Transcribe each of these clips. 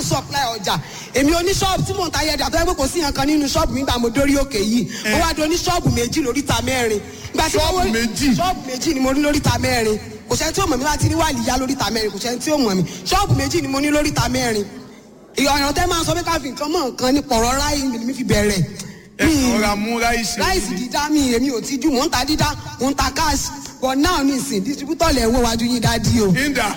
supply ọjà èmi oní ṣọ́ọ̀bù tí mò ń ta yẹ̀dà tó yẹ pé kò sí nǹkan nínú ṣọ́ọ̀bù mi gbà mo dórí òkè yìí mo wá di oní ṣọ́ọ̀bù méjì lóríta mẹ́rin. Ìgbà tí mo Ṣọ́ọ̀bù wọ- méjì? ṣọ́ọ̀bù méjì ni mo ní lóríta mẹ́rin kò sẹ́ni tí ó mọ̀ mí láti rí wàlíyá lóríta mẹ́rin kò sẹ́ni tí ó mọ̀ mí ṣọ́ọ̀bù méjì ni mo ní lóríta mẹ́rin ìyọ̀nà tẹ́ máa sọ pé ká fi nǹkan mọ̀ nǹkan ní pọ̀rọ̀ ráì mi fi bẹ̀rẹ̀ ẹ Mi- ọ̀rá mú ráìsì. ráìsì dídá mi èmi ò tijú mò ń ta dídá mò ń ta cash but now nísìn distributor lẹ̀ ń wọ wájú yín dádì o Inda.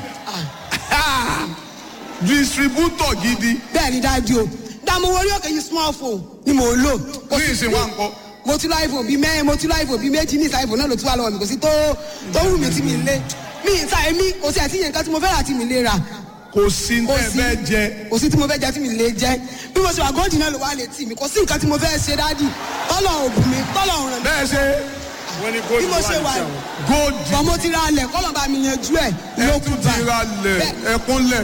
Distributor gidi. bẹ́ẹ̀ ni dádì o dààmú orí òkè yìí small phone ni mò ń lò. Ní ìsìn wa nǹkan. mo ti lọ iphone bíi mẹ́rin mo ti lọ iphone bíi méjì ní ìsà iphone náà ló tún wà lọ́wọ́ mi kò sí tó tó wù mí tí mi lé mi ìta èmi kò sí àti yẹn nǹkan tí mo fẹ́ rà tí mi lè rà Kò sí kò tẹ́ sí fẹ́ jẹ. kò sí tí mo fẹ́ jẹ tí mi lè jẹ bí mo ṣe wà góòdì náà ló wà létí mi kò sí nǹkan tí mo fẹ́ ṣe dádì tọ́lọ̀ òbí mi tọ́lọ̀ ràn mí Bẹ́ẹ̀ ṣe bí mo ṣe wà yìí. góòdì. bọ́n mo ti ra alẹ̀ kọ́lọ̀ bá mi yanjú ẹ̀ Ẹ ló tún kú ti ra lẹ̀ Bẹ́ẹ̀. ẹkúnlẹ̀.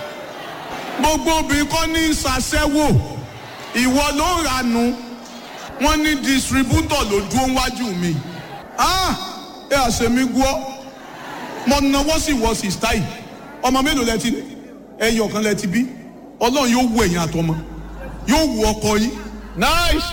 Gbogbo obìnrin kọ́ ní ṣàṣẹ́wò. Ìwọ ló ń ranú. Wọ́n ní distributor ló dúró wájú mi. Ah! Ẹ àṣemí gbọ́. Mo náwó sì wọ sìstá yìí. Ọmọ mélòó lẹ ti ẹyọ kan lẹ ti bí. Ọlọ́run yóò wo ẹ̀yìn àtọmọ. Yóò wo ọkọ yín. nice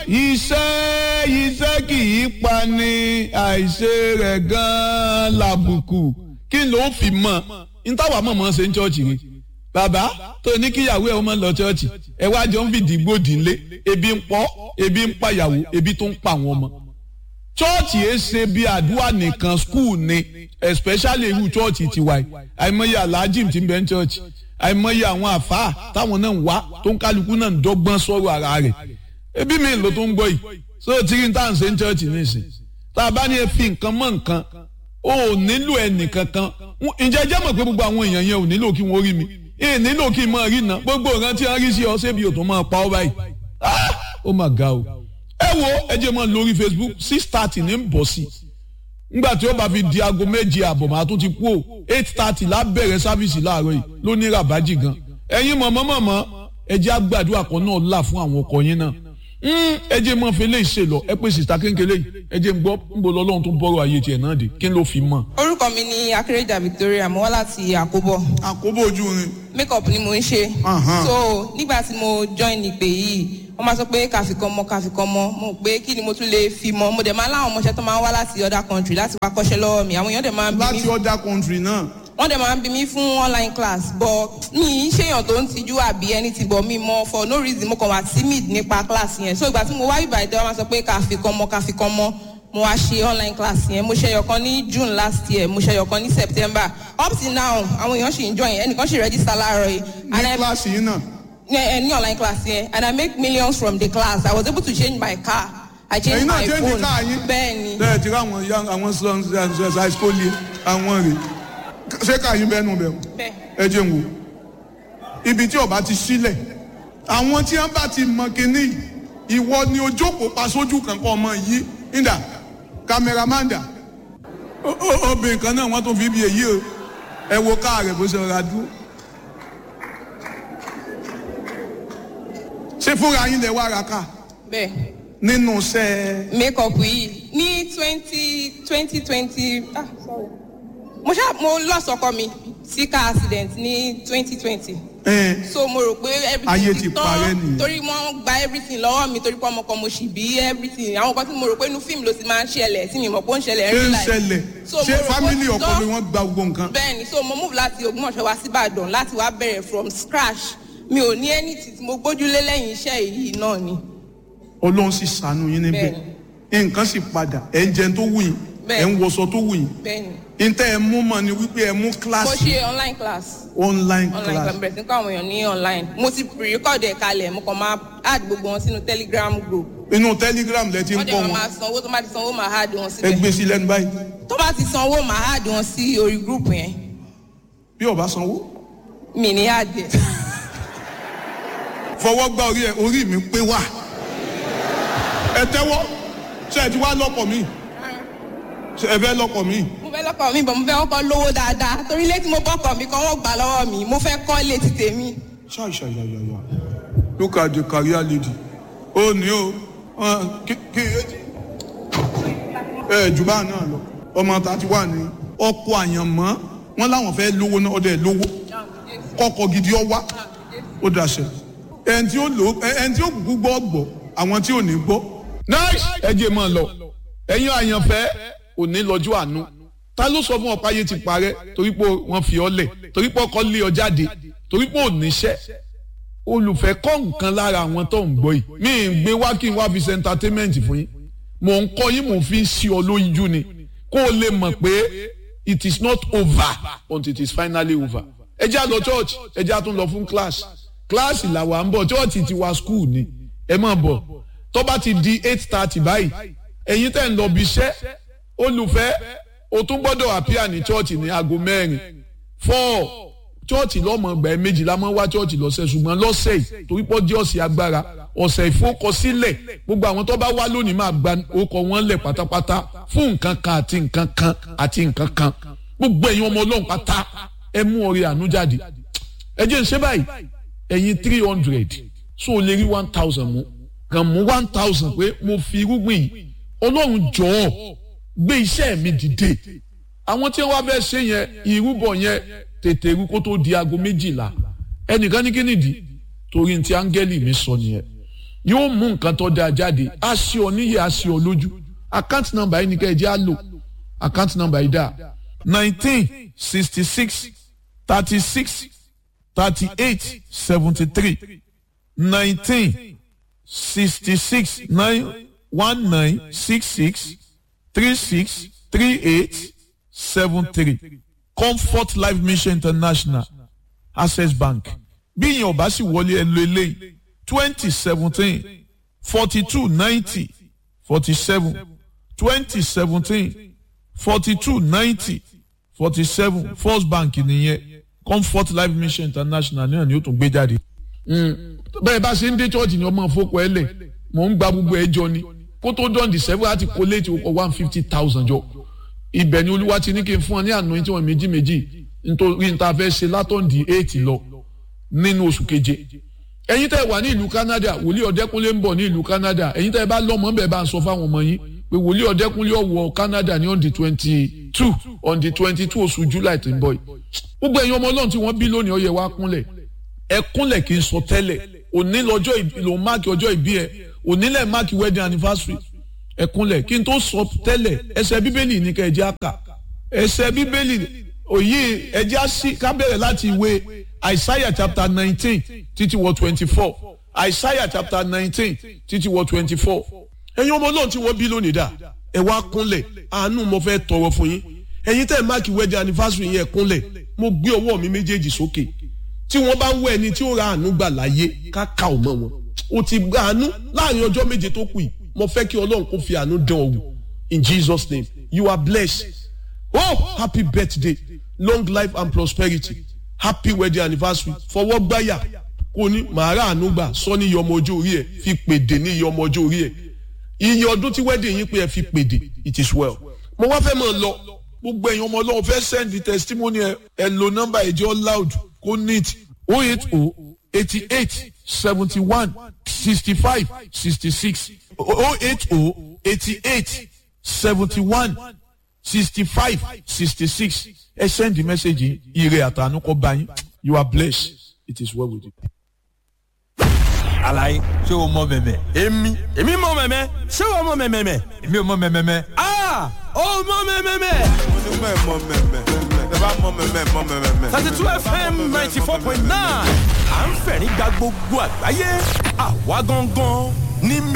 iṣẹ́ iṣẹ́ kì í pa ni àìṣe rẹ̀ gan-an làbùkù kí ló fi mọ̀ n táwa mọ̀ mọ́ ṣe ń ṣọ́ọ̀ṣì ni bàbá tó ní kíyàwó ẹ̀ ọmọ lọ ṣọ́ọ̀ṣì ẹ wá jọ ń fìdí gbòdì ńlé ebi ń pọ̀ ebi ń pa ìyàwó ebi tó ń pa àwọn ọmọ chọ́ọ̀chì ẹ ṣe bí àdúrà nìkan skul ni especially irú chọ́ọ̀chì tiwa yìí àìmọye aláàjìm tí ń bẹ ń chọ́ọ̀chì àìmọye àwọn àfáà táwọn náà ń wá tó ń kálukú náà ń dọ́gbọ́n sọ̀rọ̀ ara rẹ̀ ebi mi ló tó ń gbọ́ yìí so tìrì tá à ń ṣe ń chọ́ọ̀chì nísìn tá a bá ní ẹ fi nǹkan mọ́ nǹkan o ò nílò ẹnìkankan ǹjẹ́ jẹ́ mọ̀ pé gbogbo àwọn èèyàn yẹn ò nílò kí wọ́n rí mi ẹ nílò kí n máa rí iná gbogbo ìrántí wọn rí sí ọ ṣébi ò tó máa pa ọ báyìí Ah! ó mà ga o ẹ wo ẹ jẹ́ mọ́ lórí facebook six thirty ní bọ̀ sí ngbà tí ó bá fi di aago méje àbọ̀ màá tún ti kú o eight thirty lábẹ̀rẹ̀ sáfìsì láàárọ̀ yìí ló ní ràbájì gan ẹ̀yin mọ̀mọ́ mọ̀mọ́ ẹ jẹ́ àgbàdua kan náà là fún àwọn ọkọ yín náà Mm, ẹ jẹ́ mọ́ fi léyìí ṣe lọ ẹ pé sista kéńkélé yìí ẹ jẹ́ ń gbọ́ ń bọ̀ lọ́lọ́run tó ń bọ́rọ̀ ayé tiẹ̀ náà dé kí ló fi mọ̀. orúkọ mi ni akérèjà victoria mo wá láti àkóbọ Àkóbò ojú rin. makeup ni mo ń ṣe Ahan. so nígbà tí mo join ìpè yìí wọ́n máa sọ pé kàfikàn mọ́ kàfikàn mọ́ mo rò pé kí ni mo tún lè fi mọ́ mo dẹ̀ máa láwọn ọmọọṣẹ́ tó máa ń wá láti other country láti wá kọ́ṣẹ́ lọ́wọ́ mi àwọn èèyàn dẹ̀ máa ń bí mi Láti other country náà. wọ́n dẹ̀ máa ń bí mi fún online class but mi ì ṣèyàn tó ń tijú àbí anything but mi mọ for no reason mo kàn wá timid nípa class yẹn so ìgbà tí mo wá ìbà ìdẹ́ wọ́n máa sọ pé kàfikàn mọ́ kàfikàn mọ́ mo wá ṣe online class yẹn mo ṣe ẹyọkan ní june last year mo ṣe ẹyọkan ní september up till now àwọn èèyàn ṣì ń join ẹnìkan ṣì register láàárọ̀ yìí and Ní I- kíláàsì yìí náà. ní ẹ ní online class yẹn and I make millions from the class I was able to change my car I changed Ẹ̀yin náà my change phone car yín. bẹ́ẹ̀ ni Bẹ́ẹ̀ ti rí àwọn young àwọn sons high school yìí àwọn rè. Ṣé káyín bẹ́ẹ̀ nù bẹ́ẹ̀? bẹ́ẹ̀ Ẹ jẹ́ n wò. Ibi tí ọba ti sílẹ̀. Àwọn tí wọ́n bá ti mọ kínní yìí, ìwọ ni ojókòó pa sójú kankan ọmọ yìí. Ìdá kámẹ́rámàndà. Ó- ó- Obìnrin kan náà wọ́n tún fi bí èyí o. Ẹ wo káà rẹ̀ bó ṣe rọra dúró. Ṣé fúnra yín lẹ wá ra káà? bẹ́ẹ̀. Nínú iṣẹ́ makeup yìí ní twenty twenty twenty ah sorry mo ṣá mo lost ọkọ mi sí car accident ní twenty twenty ẹ̀ so mo rò pé Ayé everything ti ti parẹ́ tán nìyẹn. torí wọ́n gba everything lọ́wọ́ mi torí pé ọmọ kan mo sì bí everything àwọn kan tí mo rò pé inú fíìmù ló ti máa ń ṣẹlẹ̀ tí mi mọ̀ pé ó ń ṣẹlẹ̀ ṣé real ń life. ṣẹlẹ̀ So, mo ṣé rò pé ó fámìlì ti ọkọ tán. mi wọ́n gba gbogbo nǹkan. bẹ́ẹ̀ni so mo move láti Ògbómọ̀ṣọ́ wá síbàdàn láti wá bẹ̀rẹ̀ from scratch mi ò ní anything tí mo gbójúlé lẹ́yìn iṣẹ́ yìí náà ni Ọlọ́run sì ṣàánú yín níbẹ̀ nǹkan sì padà ẹ̀ ń jẹun tó wù yín ẹ̀ ń wọṣọ tó wù yín bẹ́ẹ̀ni ntẹ́ ẹ mú mọ̀ ni wípé ẹ mú mo kíláàsì ṣe online class. online online class class bẹ̀rẹ̀ sí kọ́ àwọn èèyàn ní online mo ti pre-record ẹ̀ kalẹ̀ mo kàn máa add gbogbo wọn sínú telegram group inú telegram lẹ ti ń wọ́n kọ́ dẹ̀ máa wọn máa sanwó tó bá ti sanwó máa add wọn ẹ síbẹ̀ gbé sí lẹ́nu báyìí tó bá ti sanwó máa add wọn sí orí group yẹn bí ọba sanwó mi ní add ẹ̀ fọwọ́ gbá orí ẹ orí mi pé wà ẹ tẹ́wọ́ ṣe ẹ ti wá lọ́kọ̀ mi ṣe ẹ fẹ́ lọ́kọ̀ mi mo fẹ́ lọ́kọ̀ mi bọ̀ mo fẹ́ kọ́kọ́ lówó dáadáa torí ilé tí mo bọ́kọ̀ mi kan wọ́n gbà lọ́wọ́ mi mo fẹ́ kọ́ ilé ti tèmi ṣàṣàyàyàyà look at the career lady ó ní o wọn kí kí ẹ jù bá náà lọ ọmọ tàti wà ní ọkọ àyànmọ́ wọn láwọn fẹ́ lówó náà ọdẹ lówó kọkọ gidi ọ wá ó dàṣẹ ẹni tí ó lò ẹni tí ó kúkú gbọ́ gbọ́ àwọn tí ò ní gbọ́. nice ẹ jẹ́ mọ́ ọ lọ ẹ̀yin àyànfẹ́ òní lọ́jọ́ àánú ta ló sọ fún ọ páyé ti parẹ́ torí pé wọ́n fi ọ lẹ̀ torí pé ọkọ lé ọ jáde torí pé ò níṣẹ́ olùfẹ́ kọ́ nǹkan lára àwọn tó ń gbọ́ yìí mi ì gbé wá kí n wá fi ṣe entertainment fún yín mò ń kọ́ yín mò ń fi ń ṣí ọ lójú ni kó o lè mọ̀ pé it is not over until it is finally over ẹ jẹ́ á lọ church ẹ jẹ́ á tún lọ fún class class làwa ń bọ̀ church ti wá school ni ẹ máa bọ̀ tó bá ti di eight thirty báyìí ẹ̀yin tẹ̀ ń lọ bí iṣẹ́ olùfẹ́ o tún gbọ́dọ̀ àpíà ní church ní aago mẹ́rin four church lọ́mọ ọgbà ẹ̀ méjìlá máa ń wá church lọ́sẹ̀ ṣùgbọ́n lọ́sẹ̀ yìí torí pọ́ jẹ́ ọ̀sẹ̀ agbára ọ̀sẹ̀ ìfowókọsílẹ̀ gbogbo àwọn tó bá wá lónìí máa gba orúkọ wọn lẹ̀ pátápátá fún nǹkan kan àti nǹkan kan àti nǹkan kan gbogbo ẹ̀yin ọmọ ọlọ́run pátá ẹ mú ọrẹ àánú jáde ẹ jẹ́ ń ṣe báyìí ẹ̀yin three hundred so o lè rí one thousand mú kàn mú one thousand pé mo fi irúgbìn yìí ọlọ́run jọ̀ọ́ gbé iṣẹ́ mi dìde àwọn tí wọ́n fẹ́ ṣe yẹn ìrúbọ yẹn tètè rú kó tó di aago méjìlá ẹnìkan ní kí nìdí torí ti áńgẹ́lì mi sọ nìyẹn yóò mú nǹkan tó dáa jáde á ṣe ọ níyẹ á ṣe ọ lójú account number yìí ni ká ẹ jẹ́ á lò account number yìí dà nineteen sixty six thirty six thirty eight seventy three nineteen sixty six nine one nine six six three six three eight seven three comfort life mission international access bank bí ìyẹn ò bá sì wọlé ẹ lo eléyìí twenty seventeen forty two ninety forty seven twenty seventeen forty two ninety forty seven first bank nìyẹn comfort life mission international náà ni ó tún gbé jáde. bẹ́ẹ̀ bá ṣe ń dé church ni ọmọ fọ́kọ ẹ lẹ̀ mò ń gba gbogbo ẹjọ́ ni kó tó dán di seven láti kó léètì ó kọ one fifty thousand jọ ibẹ̀ ni olúwa ti ní kí n fún ọ ní àná tí wọ́n méjì méjì nítorí níta fẹ́ ṣe látọ̀ǹdì eight lọ nínú oṣù keje ẹ̀yin tẹ́ wà ní ìlú Canada wòlíì ọ̀dẹ́kúnlé ń bọ̀ ní ìlú Canada ẹ̀yin tẹ́ bá lọ́mọ ń bẹ̀ bá ń sọ fáwọn ọmọ yín pé wòlíì ọ̀dẹ́kúnlé ọ̀wọ̀ Canada ní on the twenty two on the twenty two oṣù July tó ń bọ̀ yìí gbogbo ẹ̀yin ọmọ ọlọ́run tí wọ́n bí lónìí ó yẹ wá kúnlẹ̀ ẹ kúnlẹ̀ kí n sọ tẹ́lẹ̀ òní lọ́jọ́ ìlò máàkì ọjọ́ ìbí ẹ òní lẹ̀ máàkì wedding anniversary ẹ kúnlẹ̀ kí n tó sọ tẹ́lẹ̀ ẹsẹ̀ bíbélì ní ká ẹ jẹ́ àkà ẹsẹ̀ bíbélì òye ẹ jẹ́ àṣì ká bẹ̀rẹ̀ láti ìwé Isaiah chapter nineteen títí wọ twenty four Isaiah chapter nineteen títí wọ twenty four ẹ̀yin ọmọ ọlọ́run tí wọ́n bí lónìí dà ẹ wá kúnlẹ̀ àánú mo fẹ́ tọrọ fún yín ẹ̀yin tẹ́ ẹ̀ máàkì wedding anniversary yẹn kúnlẹ̀ mo gbé ọwọ́ mi méjèèjì sókè tí wọ́n bá ń wọ ẹni tí ó ra àánú gbà láyé káka ò mọ́ wọn o ti gba àánú láàrin ọjọ́ méje tó kù yìí mo fẹ́ kí ọlọ́run kó fi àánú dán ọ wò in Jesus name you are blessed oh happy birthday long life and prosperity happy wedding anniversary fọwọ́ gbáyà kò ní màá ra àánú gbà sọ ní iye ọmọ ọjọ́ orí ẹ̀ fi pèdè ní iye ọmọ ọjọ́ orí ẹ̀ iye ọdún tí wedding yín pé ẹ fi pèdè it is well mo wá fẹ́ mọ̀ lọ gbogbo ẹ̀yin ọmọ ọlọ́run fẹ́ send the testimony ẹ ẹ lo nọ́mbà ẹ̀jẹ̀ loud kó neat o eight o eighty eight seventy one sixty five sixty six o eight o eighty eight seventy one sixty five sixty six ẹ send the message yìí ire àtànú kọ bá yín you are blessed it is well with you. alaye ṣé o mọ mẹmẹ. èmi èmi mọ mẹmẹ ṣé o mọ mẹmẹ. èmi ò mọ mẹmẹ. aa o mọ mẹmẹ. onímọ̀ ẹ̀ mọ mẹ́mẹ́ tẹ bá mọ mẹ́mẹ́ mọ mẹ́mẹ́. thirty two fm ninety four point nine à ń fẹ̀rín gba gbogbo àgbáyé àwa gangan ní.